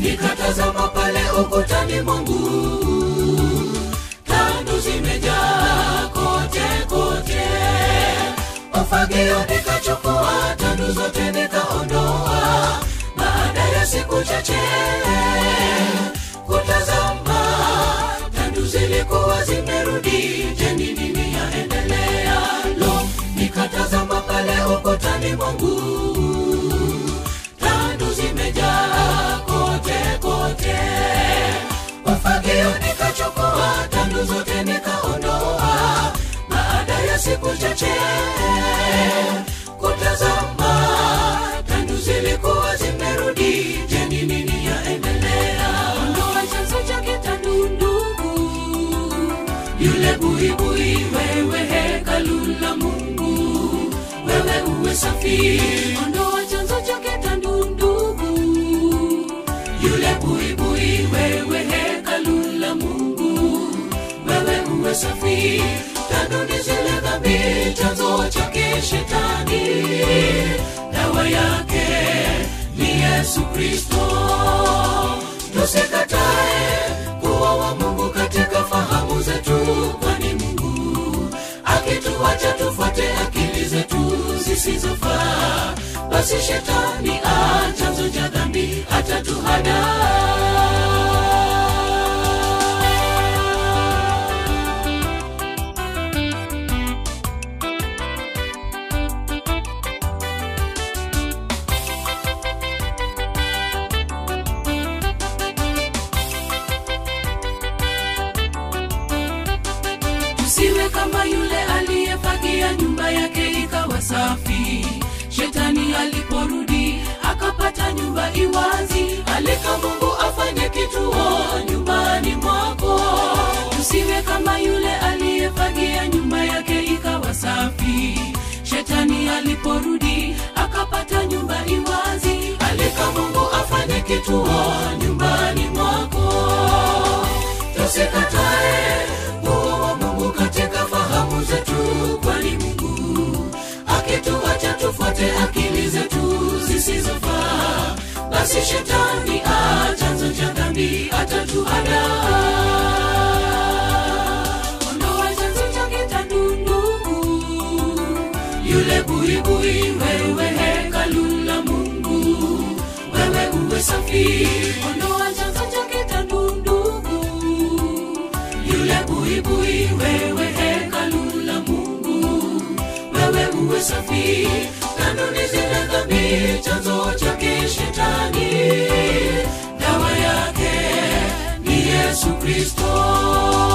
nikatazama pale ukutani mwangu tandu zimejaa kote kote ufagio nikachukua tandu zote nikaondoa baada ya siku chache kutazama tandu zilikuwa zimerudi jeni nini yaendelea lo nikatazama pale ukutani mwangu tandu zimejaa kote kote ufagio nikachukua tandu zote nikaondoa baada ya siku chache kutazama tandu zilikuwa zimerudi jeni nini yaendelea ondoa chanzo chake tandu ndugu yule buibui wewe hekalu la mungu wewe uwe safi ondoa chanzo chake tandu ndugu yule buibui wewe hekalu la mungu wewe uwe safi tandu ni zile dhambi chanzo chake shetani dawa yake ni yesu kristo tusikatae kuwa wa mungu katika fahamu zetu kwani mungu akituacha tufuate akili zetu zisizofaa basi shetani a chanzo cha dhambi atatuhada tusiwe kama yule aliyefagia nyumba yake ikawa safi shetani aliporudi akapata nyumba iwazi alika mungu afanye kituo nyumbani mwako tusiwe kama yule aliyefagia nyumba yake ikawa safi shetani aliporudi akapata nyumba iwazi alika mungu afanye kituo nyumbani mwako tusikatae uo wa mungu katika fahamu zetu kwani mungu akituacha tufuate akili zetu zisizofaa basi shetani a chanzo cha dhambi atatuhada ondoa chanzo chake tandu ndugu yule buibui wewe hekalu la mungu wewe uwe safi ondoa chanzo chake tandu ndugu yule buibui wewe hekalu la mungu wewe uwe safi kanuni zile dhambi chanzo chake shetani dawa yake ni yesu kristo